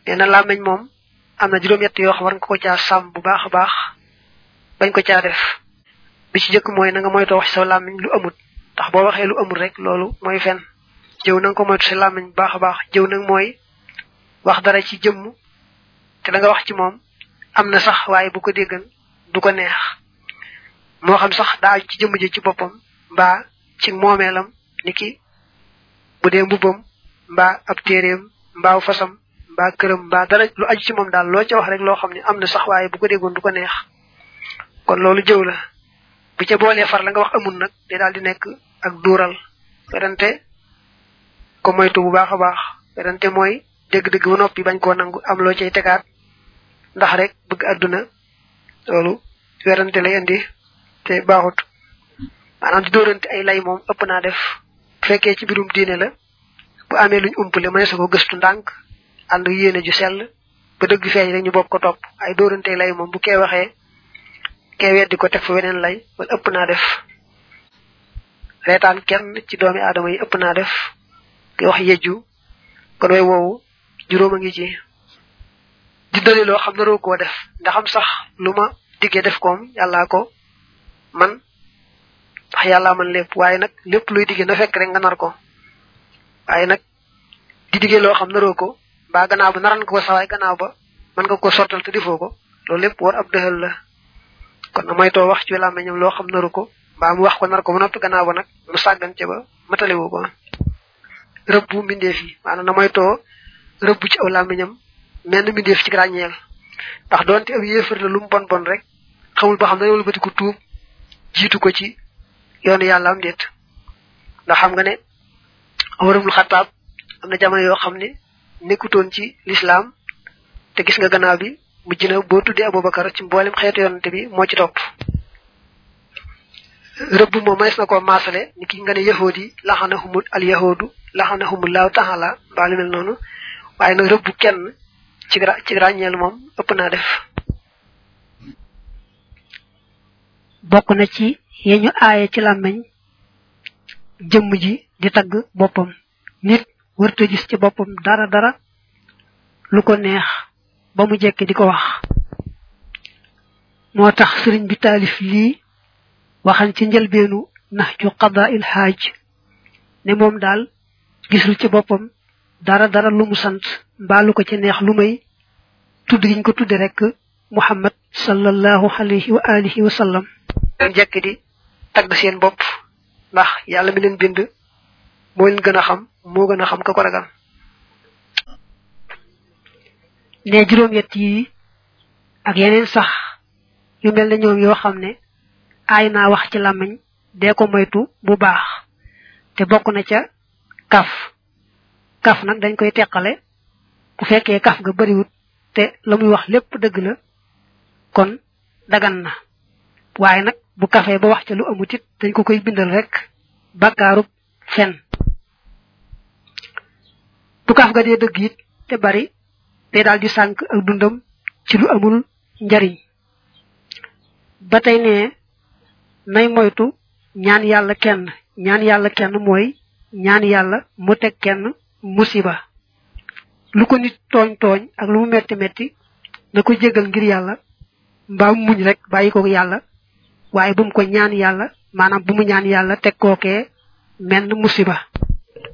nee na làmmiñ moom am na juróom-ñett yoo xam war nga ko caa sàmm bu baax a baax bañ ko caa def bi ci jëkk mooy na nga moytoo wax ci sa làmmiñ lu amut ndax boo waxee lu amut rek loolu mooy fen jëw na nga ko moytu sa làmmiñ bu baax a baax jëw nag mooy wax dara ci jëmm te da nga wax ci moom am na sax waaye bu ko déggan du ko neex moo xam sax daa ci jëmm ji ci boppam mbaa ci moomeelam ni ki bu dee mbubbam mbaa ab téeréem mbaa fasam mbaa këram mbaa dara lu aju ci moom daal loo ca wax rek loo xam ne am na sax waaye bu ko déggoon du ko neex kon loolu jëw la bu ca boolee far la nga wax amul nag day daal di nekk ak duural werante ko moytu bu baax a baax werante mooy dégg-dégg ba noppi bañ koo nangu am loo cay tegaat ndax rek bëgg àdduna loolu werante lay indi te baaxut maanaam di dóorante ay lay moom ëpp naa def bu fekkee ci birum diine la bu amee luñ umpale mënees ko gëstu ndànk ànd yéene ju sell ba dëgg feeñ rek ñu bokk ko topp ay dóorante lay moom bu kee waxee kee weddi ko teg fa weneen lay wala ëpp naa def reetaan kenn ci doomi aadama yi ëpp naa def ki wax yejju kon way woowu juróom a ngi ci di dali loo xam naroo koo def ndaxam sax lu ma diggee def koom yàllaa ko man ndax yàllaa man lépp waaye nag lépp luy diggee na fekk rek nga nar ko waaye nag di diggee loo xam naroo ko mbaa gannaaw ba naran ko sawaay gannaaw ba mën nga ko sottal te defoo ko loolu lépp war ab dëxal la kon na moytoo wax ci làmmiñam loo xam naru ko mbaa mu wax ko nar ko ba noppi gannaaw ba nag mu sàggan ca ba matalewu ko rëbbu mbindeef yi maanaam na moytoo rëbbu ci aw làmmiñam menn mbindeef ci ràññeel ndax doonte ab yéefar la lu mu bon bon rek xamul ba xam ne wëlbati ko tuub jiitu ko ci yoonu yàlla am déet ndax xam nga ne amarabul xataab am na jamono yoo xam ne nekkutoon ci lislaam te gis nga gannaaw bi mujj na boo tuddee abubakar ci mboolem xeetu yonante bi moo ci topp rëbb moom manes na koo maasale ni ki nga ne yahood yi laxanahumul al yahudu laxanahumullahu taala mbaa lu mel noonu waaye nag rëbb kenn ci ci ràññeel moom ëpp naa def bokk na ci yeñu aaye ci làmmeñ jëmm ji di tagg boppam nit wërta gis ci boppam dara dara lu ko neex ba mu jekki di ko wax moo tax sëriñ bi taalif lii waxan ci njëlbeenu nax ju qada il xaaj ne moom daal gisul ci boppam dara dara lu mu sant mbaa lu ko ci neex lu may tudd giñ ko tudde rek muhammad sallallahu alayhi wa alihi wa sallam leen jekki di tagg seen bopp ndax yàlla mi leen bind moo leen gën a xam moo gën a xam ka ko ragal ne juróom yett yi ak yeneen sax yu mel ne ñoom yoo xam ne aay naa wax ci làmmiñ dee ko moytu bu baax te bokk na ca kaf kaf nag dañ koy teqale bu fekkee kaf nga bariwut te la muy wax lépp dëgg la kon dagan na waaye nag bu kafee ba wax ca lu amut it dañ ko koy bindal rek bakkaarub fen bu kaf ga dee dëgg it te bari day daal di sànk ak dundam ci lu amul njariñ ba tey ne nay moytu ñaan yàlla kenn ñaan yàlla kenn mooy ñaan yàlla mu teg kenn musiba lu ko nit tooñ tooñ ak lu mu metti metti na ko jégal ngir yàlla mbaa mu muñ rek bàyyi ko yàlla waaye bu mu ko ñaan yàlla maanaam bu mu ñaan yàlla teg kookee menn musiba